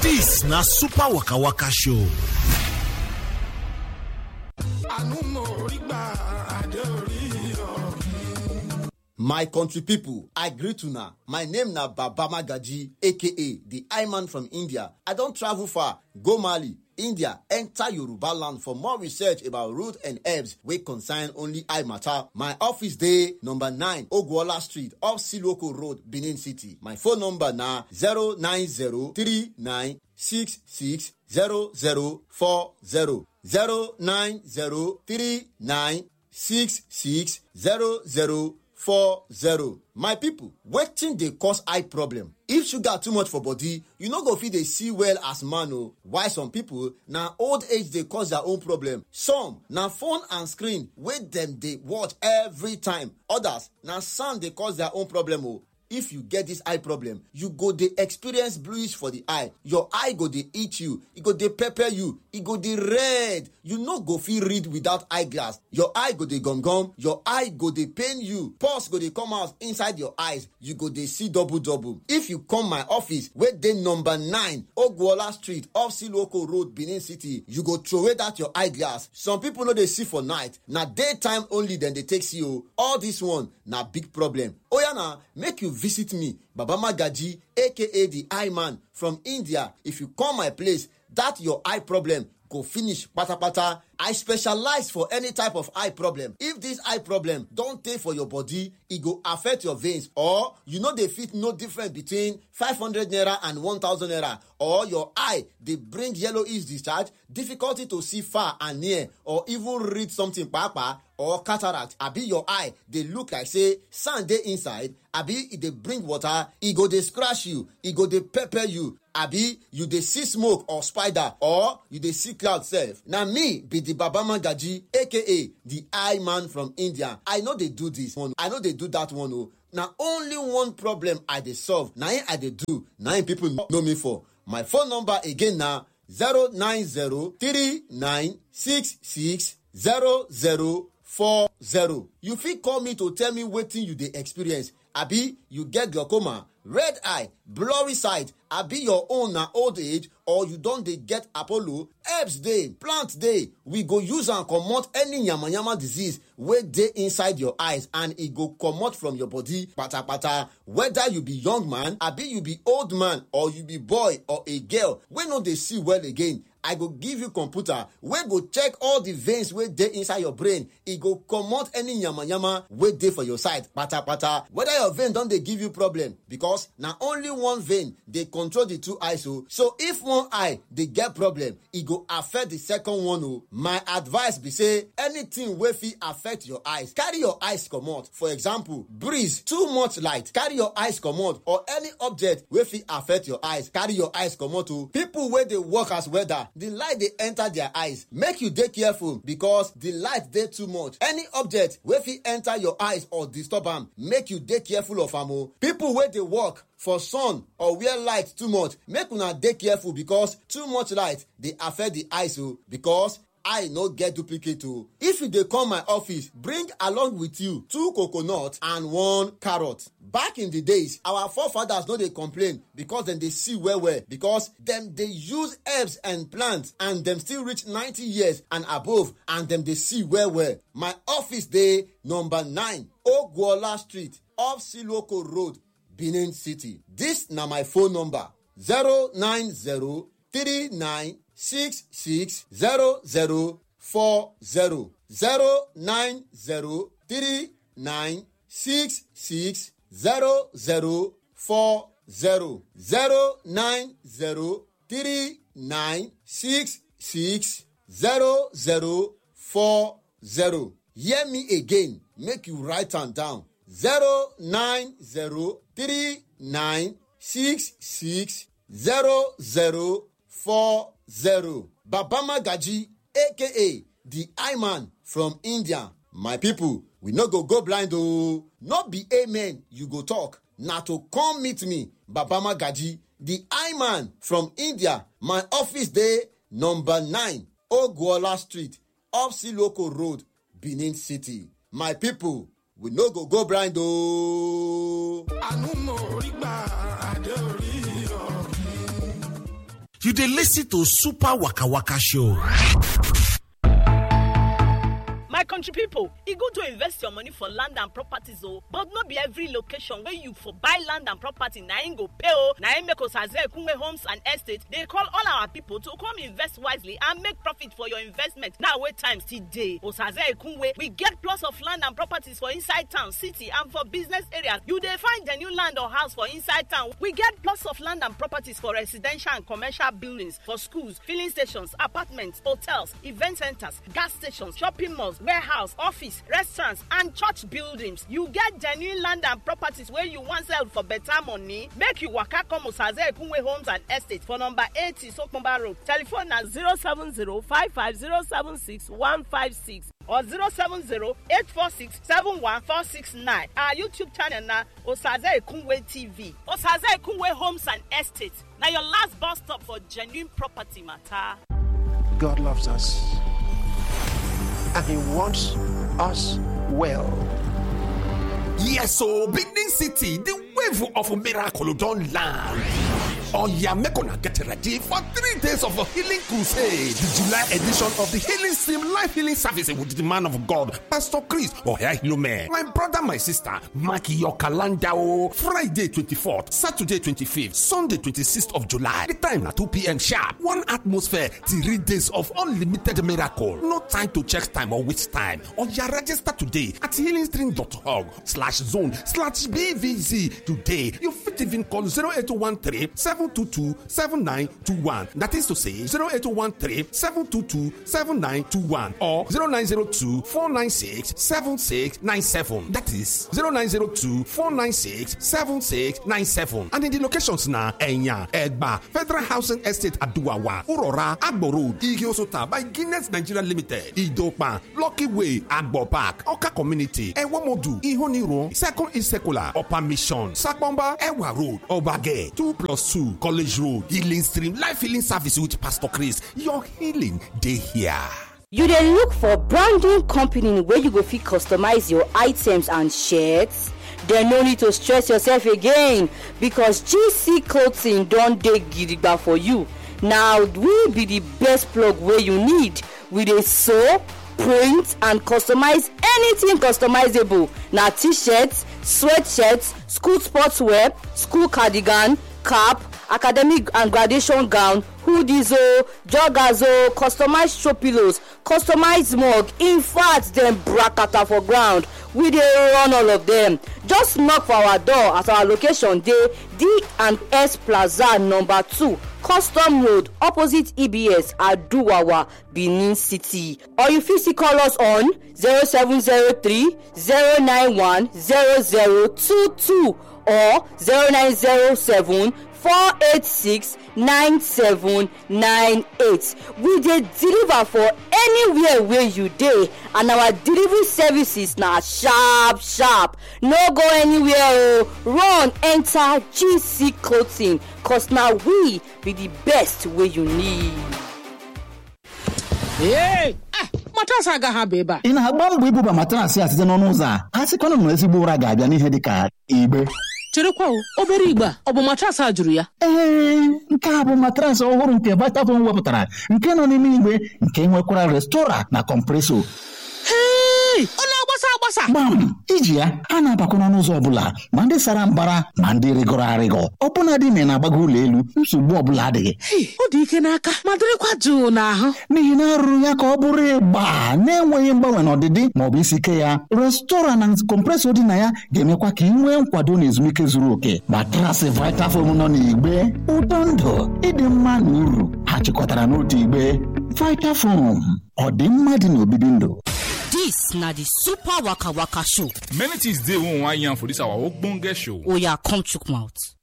Dis na Super Waka Waka Show. My country people, I greet una. My name na Baba Magaji, aka the I-Man from India. I don travel far, go Mali, India, enter Yoruba land for more research about root and herbs wey concern only eye matter. My office dey number 9 Ogwola Street, off Siloko Road, Benin City. My phone number na 09039660040. 09039660040. four zero my people wetin dey cause eye problem if sugar too much for body you no go fit dey see well as man o while some people na old age dey cause their own problem some na phone and screen wey dem dey watch every time others na sound dey cause their own problem o if you get dis eye problem you go dey experience bluish for di eye your eye go dey itch you e go dey pepper you e go dey red you no go fit read without eye glass your eye go dey gum gum your eye go dey pain you pulse go dey come out inside your eyes you go dey see double double if you come my office wey dey number 9 ogwola street off siloko road benin city you go throway dat your eye glass some pipo no dey see for night na daytime only dem dey take see o all dis one na big problem oya na make you visit me baba magaji aka the eye man from india if you come my place dat your eye problem go finish patapata i specialize for any type of eye problem if dis eye problem don tey for your body e go affect your veins or you no dey fit know difference between 500 naira and 1000 naira or your eye dey bring yellowish discharge difficulty to see far and near or even read something kpakpa or cataract abi your eye dey look like say sand dey inside abi e dey bring water e go dey scratch you e go dey pepper you abi you dey see smoke or spider or you dey see cloud sef na me be di baba magaji aka di eye man from india i no dey do dis one i no dey do dat one o na only one problem i dey solve na im i dey do na im pipo know me for my phone number again na 09039660040 you fit call me to tell me wetin you dey experience abi you get glaucoma red eye blurry sight abi your own na old age or you don dey get apollo herbs dey plant dey we go use am comot any yamayama disease wey dey inside your eyes and e go comot from your body patapata whether you be young man abi you be old man or you be boy or a girl wey no dey see well again i go give you computer wey go check all the veins wey dey inside your brain e go comot any yamayama wey dey for your side patapata whether your vein don dey give you problem because na only one vein dey control the two eyes o so if one eye dey get problem e go affect the second one o my advice be say anything wey fit affect your eyes carry your eyes comot for example breeze too much light carry your eyes comot or any object wey fit affect your eyes carry your eyes comot o people wey dey work as welder the light dey enter their eyes make you dey careful because the light dey too much any object wey fit enter your eyes or disturb am make you dey careful of am o people wey dey work for sun or where light too much make una dey careful because too much light dey affect the eyes o because eye no get duplicate o if you dey come my office bring along with you two coconut and one carrot back in the days our forefathers no dey complain because dem dey see well well because dem dey use herbs and plants and dem still reach 90 years and above and dem dey see well well my office dey number 9 ogwola street off siloko road benin city dis na my phone number 090 39 six six zero zero four zero zero nine zero three nine six six zero zero four zero zero nine zero three nine six six zero zero four zero hear me again make you write am down zero nine zero three nine six six zero zero four zero baba magaji aka the eye man from india my people we no go go blind oo no be amen you go talk na to come meet me baba magaji the eye man from india my office dey number 9 ogwola street off siloko road benin city my people we no go go blind ooo. àánú mo rí gbà àdé orí You dey listen to Super Waka Waka Show. my country pipo e good to invest your money for land and properties o but no be every location wey you for buy land and property na im go pay o na im make osaze ekunwe homes and estates dey call all our pipo to come invest wisely and make profit for your investment now wey time still dey osaze ekunwe we get plots of land and properties for inside town city and for business areas you dey find the new land or house for inside town we get plots of land and properties for residential and commercial buildings for schools filling stations apartments hotels event centres gas stations shopping malls warehouse office restaurants and church buildings you get genuine land and properties wey you wan sell for better money make you waka come osaze ekunwe homes and estates for number eighty sokunba road telephone na zero seven zero five five zero seven six one five six or zero seven zero eight four six seven one four six nine our youtube channel na osaze ekunwe tv osaze ekunwe homes and estates na your last bus stop for genuine property matter. God loves us and He wants us well. Yes, so Benin City, the wave of miracle don't land. Oh yeah, make una get ready for three days of a healing crusade. The July edition of the Healing Stream Life Healing Service with the man of God, Pastor Chris Ohehilume. My brother, my sister, mark your calendar. oh. Friday 24th, Saturday 25th, Sunday 26th of July. The time at 2 p.m. sharp. One atmosphere, three days of unlimited miracle. No time to check time or waste time. Or you register today at healingstream.org slash zone slash BVZ today. You fit even call 0813 722 7921. That is to say 0813 722 7921 or 0902 496 7697. That is 0902 496 7697. And in the locations now, Enya, Egba, Federal Housing Estate Aduawa, Urora, Agbo Road, Igiosota by Guinness Nigeria Limited, Idopa, Lucky Way, Agbo Park, Oka Community, Ewomodu, Ihoniro, Second Isekula, Upper Mission, Sakbomba, Ewa Road, Obage, 2 plus 2, College Road, Healing Stream, Life Healing Service with Pastor Chris. Your healing, day here. You dey look for branding company wey you go fit customize your items and shirts? Dem no need to stress yourself again because GC clothing don dey gidigba for you. Na we be the best plug wey you need. We dey sew, print and customize anything customizable. Na t-shirts, sweatshirts, school sportswear, school cardigan, cap, academic and graduation gown hoodies o joggers o customized throw pillows customized mug in fact dem bracata for ground we dey run all of dem just knock for our door as our location dey d and s plaza number two custom road opposite ebs aduwawa benin city or you fit still call us on zero seven zero three zero nine one zero zero two two or zero nine zero seven four eight six nine seven nine eight we dey deliver for anywhere wey you dey and our delivery services na sharp sharp no go anywhere o run enter gc clothing cos na we be the best wey you need. Ee, ah, matrasị agaghị abụ ebe a ị na-agba mbọ ibuba matrasị a site n'ọnụ ụzọ a a sịkwana na ezigbo ụra ga-abịa n'ihe dị ka igbe cherekwa o obere igbe a ọ bụ matrasị a jụrụ ya ee nke a bụ matrasị ọhụrụ nke Vitafoam wepụtara nke nọ n'ime igbe nke nwekwara restora na kọmpreso hei ọ na-agbasa agbasa gbam iji ya a na-abakwa n'ọnụ ụzọ ọbụla ma ndị sara mbara ma ndị rịgọrọ arịgọ ọbụna dị na na-agbago ụlọ elu nsogbu ọbụla adịghị Hei, ọ dị ike n'aka ma dịrịkwa jụụ n'ahụ n'ihi na arụrụ ya ka ọ bụrụ ịgba na-enweghị mgbanwe n'ọdịdị ma ọ bụ isi ike ya restora na kọmpresọ dị na ya ga-emekwa ka ị nwee nkwado na ezumike zuru oke matrasị Vitafoam nọ n'igbe ụtọ ndụ ịdị mma na uru ha chịkọtara n'otu igbe Vitafoam ọ dị mma dị n'obibi ndụ dis na the super waka waka show many things dey wey we wan yarn for dis our ogbonge show oya come chook mouth.